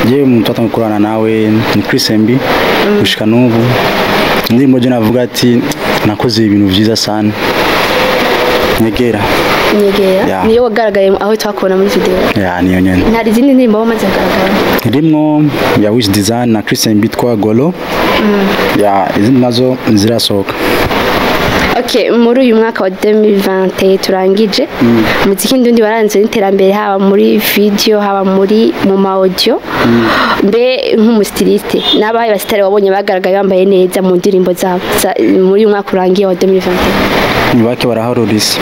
je umuntu atanga gukorana nawe ni Chris MB gushika n'ubu indirimbo je navuga ati nakoze ibintu vyiza sana nyegera nyegera Yeah. niyo wagaragaye aho twakubona muri video ya niyo nyene ntari izindi ndirimbo wamaze kugaragara rimwo ya Wish Design na Chris MB twa Golo ya izindi nazo zirasohoka Okay, muri uyu mwaka wa 2020 turangije muziki ndundi baranze n'iterambere haba muri video haba muri mu ma audio mbe nk'umustiliste n'abaye basitari wabonye bagaragaye bambaye neza mu ndirimbo zabo za- muri uyu mwaka urangiye wa 2020 ni bake baraharurisa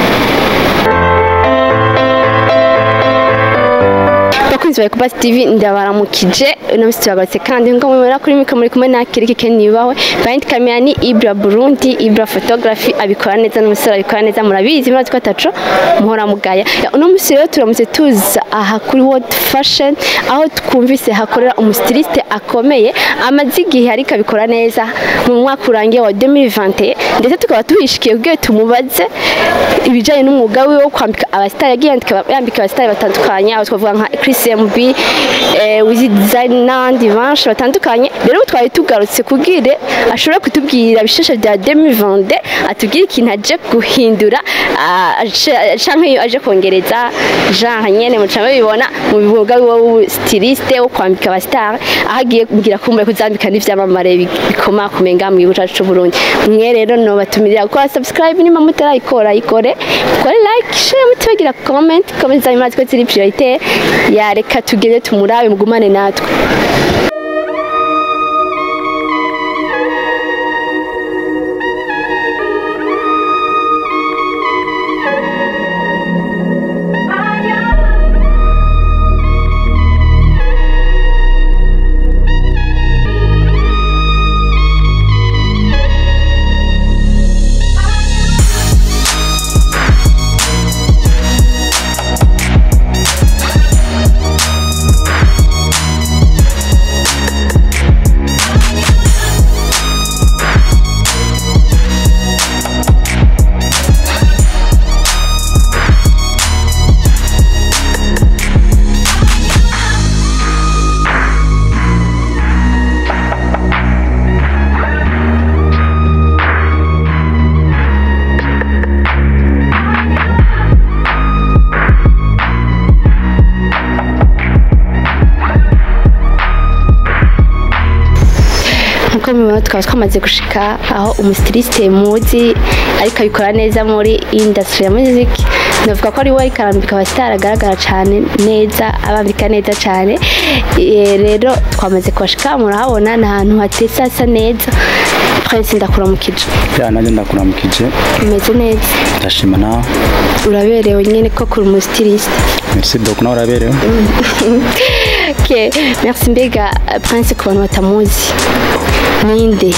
bakunzi ba Kubasi TV ndabaramukije uno munsi turagarutse kandi ngo mubera kuri mikoro muri kumwe na Kiriki Ken Yubawe Band Camera ni Ibra Burundi Ibra Photography abikora neza n'umusore abikora neza murabizi murazi ko ataco muhora mugaya Ya, uno munsi rero turamutse tuza aha kuri World Fashion aho twumvise hakorera umustiliste akomeye amaze igihe ariko abikora neza mu mwaka urangiye wa 2020 ndetse tukaba tuhishikiye kugira tumubaze ibijyanye n'umwuga we wo kwambika abasitari yagiye yandika- yambika abasitari batandukanye aho twavuga nka Chris MB eh, Wizi Design n'abandi benshi batandukanye rero ubu twari tugarutse kubwire ashobora kutubwira bisheshe bya 2020 atubwire ikintu aje guhindura ah, aje- canke iyo aje kongereza genre nyene mucama bibona mu bibuga wo styliste wo kwambika abasitari aho agiye kugira kumbe kuzambika n'ivyamamare bi- bikomakomeye ngaha mu gihugu cacu c'u Burundi mwe rero nobatumirira gukora subscribe niba mutarayikora ikore kore like share mutibagira comment comment zanyu murazi ko ziri priorite yareka tugende tumurabe mugumane natwe nkuko mubibona tukaba twamaze gushika aho umustiliste muzi ariko abikora neza muri industry ya music navuga ko ari we ariko arambika abasitari agaragara cyane neza abambika neza cyane Eh, rero twamaze kubashika murahabona ni ahantu hatetse hasa neza prince ndakuramukije ya nanjye ndakuramukije umeze neza ndashima nawe uraberewe nyine ko kuri umustiliste merci beaucoup nawe uraberewe ok merci mbega prince ku bantu batamuzi ninde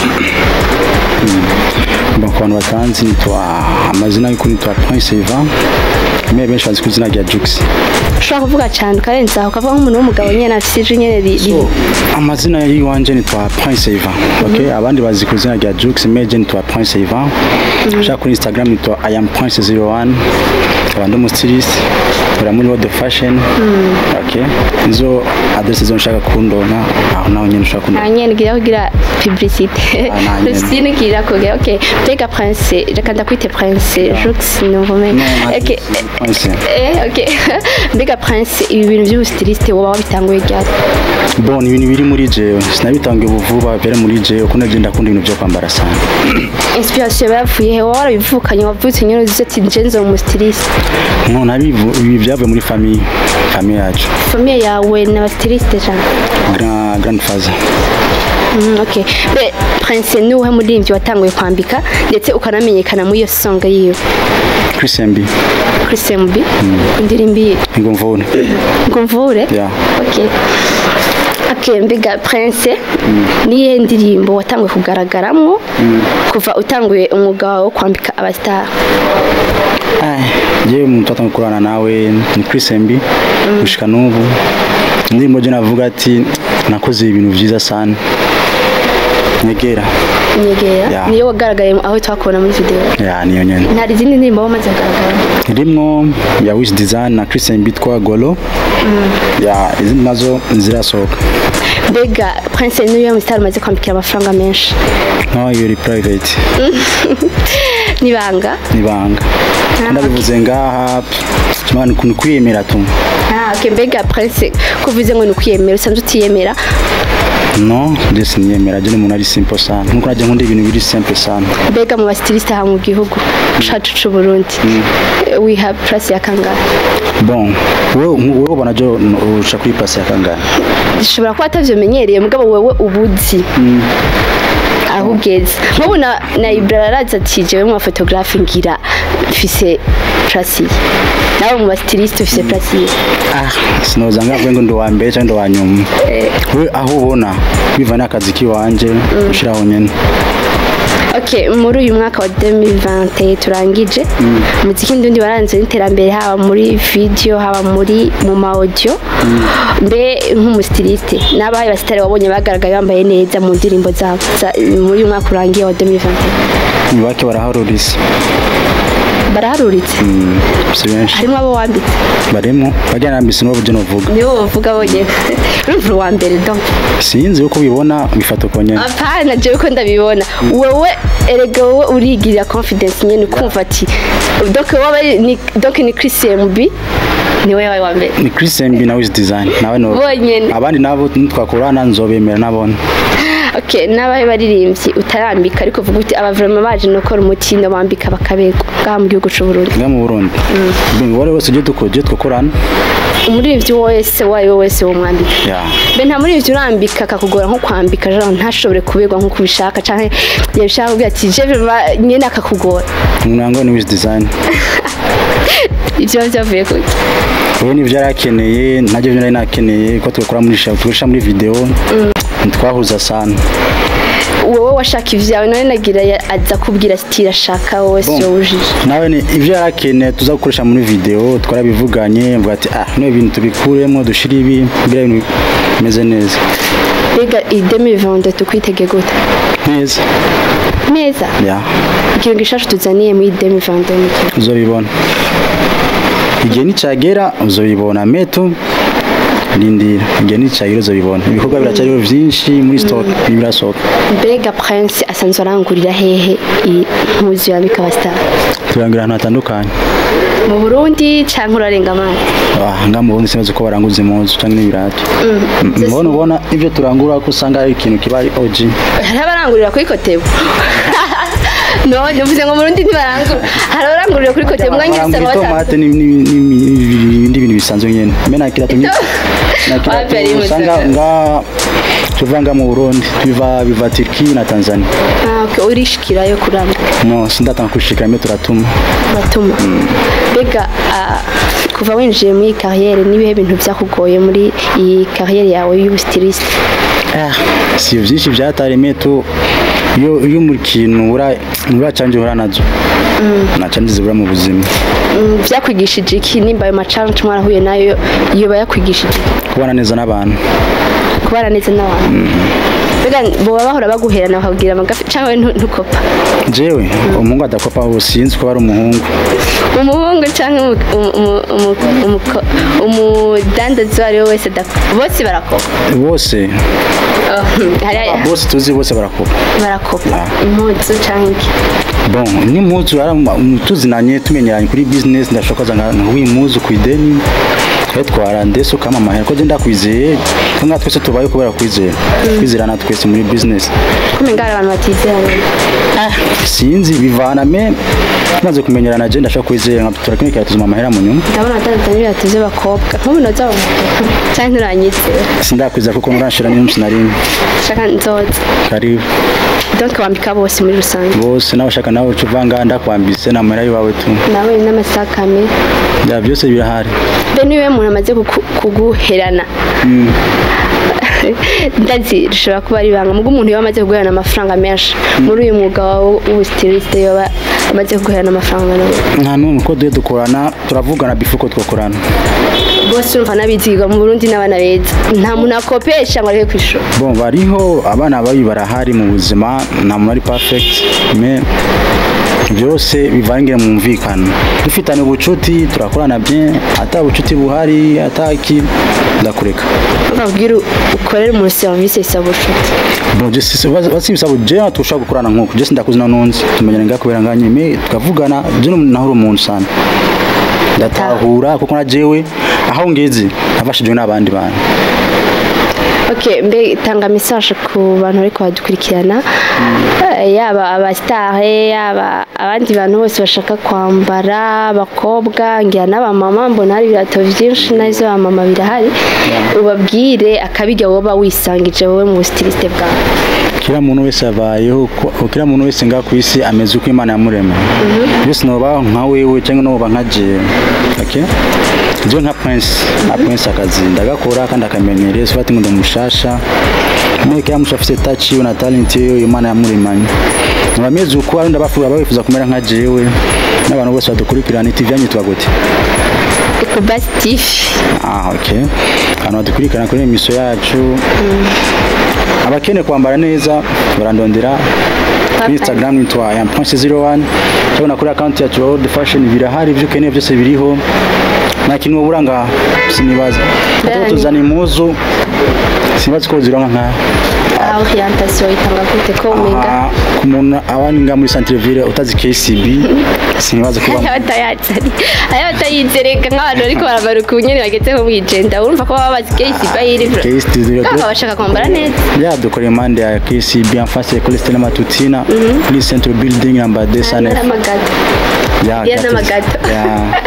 Bon, ku bantu batanzi nitwa amazina y'ukuri nitwa Prince Ivan me benshi bazi ku izina rya Jux ushobora kuvuga cyane ukarenza aho ukavuga nk'umuntu w'umugabo nyine afite ijwi nyine ri- ri- amazina y'iwanje nitwa Prince Ivan okay abandi bazi ku izina rya Jux me je nitwa Prince Ivan ushaka kuri Instagram nitwa I am Prince 01 abandi umustilist ura muri World Fashion okay izo adresse zo nshaka kundona aho naho nyine ushaka kundona nta nyine ngira kugira publicité Ah, nta nyene. publicité ngira kugira ok mbega prince reka ndakwite prince jux numva umenye ok Prince eh ok mbega prince ibi bintu by'ubustiliste woba wabitanguye ryari bon ibintu biri muri jewe sinabitangiye ubuvuba byari muri jewe kuko nagenda ndakunda ibintu byo kwambara sana inspiration yavuye he wowe warabivukanye wavutse nyine uzi ati nje nzo umustiliste nko nabivu ibi byavuye muri famille famille yacu famille yawe ni abastiliste cyane grand grandfather Mm, ok be prince ni uwuhe muririmbyi watanguye kwambika ndetse ukanamenyekana muri iyo songa yiwe Chris MB Chris MB indirimbo ye ngo mvune ngo mvure Yeah. ok ok mbega prince niyihe ndirimbo watanguye kugaragaramo kuva utanguye umwuga wawe wo kwambika abasitari Ai, jewe umuntu atanga gukorana nawe ni Chris MB gushika n'ubu indirimbo je navuga ati nakoze ibintu vyiza sana nyegera nyegera Ya. niyo wagaragaye aho twakubona muri video ya niyo nyene nta izindi ndirimbo wamaze kugaragara rimwo ya wish design na christian bitwa golo ya izindi nazo zirasohoka mbega prince niyo musitari umaze kwambikira amafaranga menshi nkaho iyo iri private nibanga nibanga ndabivuze ngaha kimana ukuntu kwiyemera tu Ah, okay, mbega prince kuvuze ngo ni ukwiyemera usanzwe utiyemera no je siniyemera je ni umuntu ari simple sana nkuko najya nkunda ibintu biri simple sana mbega mu basitiliste aha mu gihugu cacu c'u burundi wiha place ya kangahe bon wewe wewe ubona jo urusha kuri pasi ya kangahe gishobora kuba atavyomenyereye mugabo wewe ubuzi aho ugeze nk'ubu na, na ibra araza ati jewe mu bafotografe ngira mfise place ye nawe mu basitiliste ufise place ye ah sinoza ngavuga ngo ndi uwa mbere cyangwa ndi uwa nyuma we aho ubona biva n'akazi k'iwanje ushiraho nyene Okay, muri uyu mwaka wa 2020 turangije umuziki ndundi waranze n'iterambere haba muri video haba muri mu ma audio mbe nk'umustiliste n'abaye basitari wabonye bagaragaye bambaye neza mu ndirimbo zabo za- muri uyu mwaka urangiye wa 2020 ni bake baraharuriza baraharuritse si benshi harimo abo wambitse barimo bajya nambise n'uwo byo novuga nibo bavuga bonyine urumva uwa mbere donc sinzi uko ubibona bifata uko nyene apana jewe ko ndabibona wowe erega wowe urigirira confidence nyene ukumva ati donc wowe ni donc ni Chris MB ni wewe wawe wa mbere ni Chris MB na Wiz Design nawe no Bonyene. abandi nabo nitwakorana nzobemera nabone okay n'abahe baririmbyi utarambika ariko uvuga uti aba vraiment baje no gukora umutindo bambika bakabego ngaha mu gihugu c'u Burundi nga mu Burundi bingo wari wese uje dukoje twakorana umuririmbyi wese wayo wese wo mwambika ya mbe nta muririmbyi urambika akakugora nko kwambika genre ntashobore kubegwa nkuko ubishaka canke yabishaka kugira ati je vraiment nyene akakugora umuntu ni Wiz Design ivyo byavuye kuki we nivyo yari akeneye nabyo byo nari nakeneye ko tugakora muri show tugasha muri video ntitwahuza sana wowe washaka ivyawe none nagira ya- aza kubwira style ashaka wowe Bon. siyo wujije nawe ni ivyo yari akeneye tuza gukoresha muri video twarabivuganye mvuga ati ah no ibintu tubikuremo dushire ibi kugira ibintu bimeze neza mbega iyi 2022 tukwitege gute neza neza ya ikintu gishasha tuzaniye muri 2022 ni iki? uzobibona igihe nicagera uzobibona meto rindira igihe nicagera uzobibona ibikorwa biracyariho vyinshi muri stock ntibirasohoka mbega prince asanzwe arangurira hehe impuzu yambika abasitari turangira ahantu hatandukanye mu burundi canke urarenga amazi Ah, nga mu bundi sinzi ko baranguza impuzu canke n'ibirato mbona ubona ivyo turangura ko usanga ari ikintu kiba ari OG hari abarangurira kuri kotebu no nivuze ngo mu burundi ntibarangura hari abarangurira kuri kotebu mwanya barangura usanga batanga itomate ni- ni- ni- ni- n'ibindi bintu bisanzwe nyene mbe nta kirato nyine nta Wapi ari kirato usanga Musaga? nga tuva nga mu Burundi biva biva Turki na Tanzania Ah, okay, urishikirayo kurambika no sindatanga kwishikira mbe turatuma batuma mbega ah, kuva winjiye muri iyi kariyeri n'ibihe bintu byakugoye muri iyi kariyeri yawe y'ubusitirisite Ah, si byinshi byataremeye tu iyo iyo mu kintu ura uracanje uhura nazo nta canje zibura mu buzima Mm, byakwigishije iki nimba ayo macanje mwarahuye nayo yoba yakwigishije iki? kubana neza n'abantu kubana neza n'abantu mbega boba bahora baguherana bakabwira amagafi cyangwa ntu- ntukopa jewe umuhungu adakopa ubu sinzi ko ari umuhungu umuhungu cyangwa umu- umu- umu- umuko- umudandazi uwo ari we wese adakopa bose barakopa bose Oh, hari- bose tuzi bose barakopa barakopa Ah. impuzu cyangwa iki bon n'impuzu ara- tuzinanye tumenyeranye kuri business ndashokoza nka w'impuzu ku ideni twatwara ndetse ukamamahera ko je ndakwizeye ko nka twese tubaye kubera kwizera kwizerana twese muri business kumenga hari abantu batizerana sinzi bivana me tumaze kumenyerana je ndashaka kwizera nka turakimwe tuzuma amahera mu nyuma ndabona atandukanye n'ibirato by'abakobwa nk'ubu noza cyangwa nturanyizera sindakwiza kuko muranshira n'umunsi na rimwe shaka nzoza karibu donc wambika bose muri rusange bose nawe ushaka nawe uca uvanga ndakwambise n'amahera y'iwawe tu nawe n'amasakame bya byose birahari mbe niwe muntu amaze kuku- kuguherana ndazi rishobora kuba ari ibanga mugo umuntu iyo amaze kuguherana amafaranga menshi muri uyu mwuga wawe w'ubusitirisite yoba amaze kuguherana amafaranga nawe nta n'umwe ko duhe dukorana turavugana bifu ko twakorana bose urumva n'abizigirwa mu burundi n'abana beza nta muntu akopesha ngo areke ku ishuri bon bariho abana babi barahari mu buzima nta muntu ari perfect mais byose bivangira mu mvikano dufitanye ubucuti turakorana bien ata bucuti buhari ataki ndakureka babwira ukorere umuntu serivisi isaba ubucuti bon je sais basi bisaba je tushaka gukorana nkuko je sindakuzi nanonzi tumenyana ngakubera nganye me tukavugana je nahuri umuntu sana ndatahura kuko na jewe aho ngeze nafashijwe n'abandi bantu ok mbe tanga message ku bantu ariko badukurikirana Eh, yaba abasitare yaba abandi bantu bose bashaka kwambara abakobwa ngira n'abamama mbona hari ibirato byinshi n'izo bamama birahari ubabwire akabirya woba wisangije wowe mu busitiliste bwawe kila muntu wese abayeho ko- kila muntu wese nga ku isi ameze uko imana yamurema byose noba nka wewe cyangwa noba nka jewe okay? je nka prince nka prince akazi ndagakora kandi akamenyereye sifati ngo ndamushasha mwe kila mtu afite touch na talent yo imana yamuremanye nabameze uko ari ndabafuza babifuza kumera nka jewe n'abantu bose badukurikirana TV yanyu twagote ecobas tv Ah, okay. Hano badukurikirana kuri emisiyo yacu abakeneye kwambara neza barandondera kuri instagram nitwa yam.01 cyabona kuri account yacu world fashion birahari ibyo ukeneye byose biriho nta kintu wabura nga sinibaza Ndani. Hata tuzana impuzu sinibaza ko zironka nka aho orientation itanga gute ko umenga aha, ku muntu abandi nga muri centre ville utazi KCB sinibaza kuba aya batayazari aya batayizereka nk'abantu ariko baragaruka ubunyene bageze mu igenda urumva ko baba bazi kesi bayiri KCB kaka bashaka kwambara neza ya dukora impande ya KCB en face ya Colle Stella Matutina kuri Central Building number 209 n'amagato ya Ya gatatu. n'amagato. ya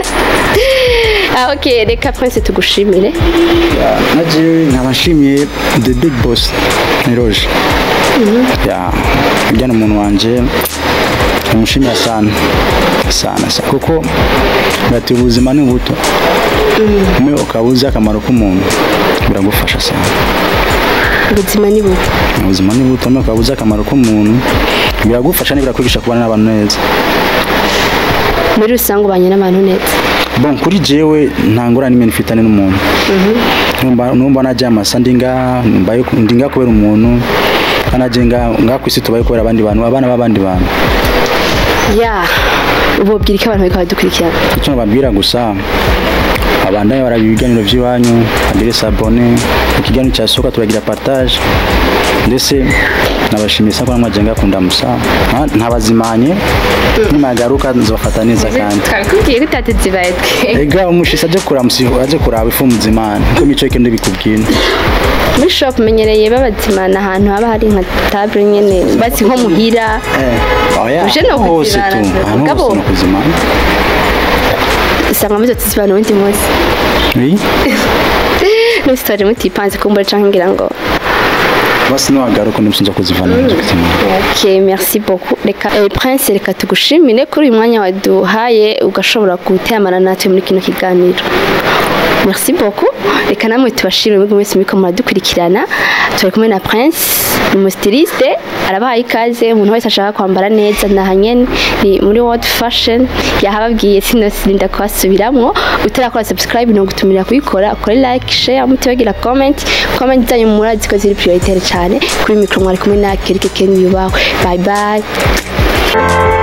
ah ok reka prince tugushimire naje nkabashimiye the big boss ni Roger ya ujyana umuntu wanje umushimira sana sana sana kuko ngati ubuzima ni buto umwe ukaba uzi akamaro k'umuntu biragufasha sana ubuzima ni bubi ubuzima ni buto umwe ukaba uzi akamaro k'umuntu biragufasha n'ibirakwigisha kubana n'abantu neza muri rusange ubanye n'abantu neza bon kuri jewe nta ngorane imwe nifitane n'umuntu numva numva najya amasa ndi nga mbaye ndi nga kubera umuntu kanaje nga nga ku isi tubaye kubera abandi bantu abana b'abandi bantu ya ububwira ko abantu bariko baradukurikirana icyo nababwira gusa abandanye baraba ibiganiro by'iwanyu agire sabone ikiganiro cyasohoka turagira partage ndetse nabashimiye sa ko namwaje ngakunda musa nta- ntabazimanye nimagaruka nzobafata neza kandi twakubwiye ko utatuzibaye twe ega umushisi aje kuraba musi aje kuraba ifu muzimana ko mico yake ndibikubwira muri shop menyereye babazimana ahantu haba hari nka table nyene basi nko muhira eh oya Uje no hose tu kuzimana, ahantu mugabo- hose no kuzimana usanga muzo tuzibana ubundi munsi oui n'usitore mutipanze kumbura canke ngira ngo basi niwagaruka ndimusinza kuzivana mu kuzimana Ok, merci beaucoup. Reka eh, Prince reka tugushimire kuri uyu mwanya waduhaye ugashobora guteramana natwe muri kino kiganiro. Merci beaucoup. Reka namwe tubashimire mwebwe mwese muriko muradukurikirana. Turi kumwe na Prince, ni umustiliste, arabahaye ikaze umuntu wese ashaka kwambara neza naha nyene ni muri World Fashion yahababwiye sinosinda kubasubiramwo utarakora subscribe no gutumira kuyikora ukore like share mutibagira comment comment zanyu murazi ko ziri prioritaire cyane kuri micro mwari kumwe na Kirike Ken yubawe bye bye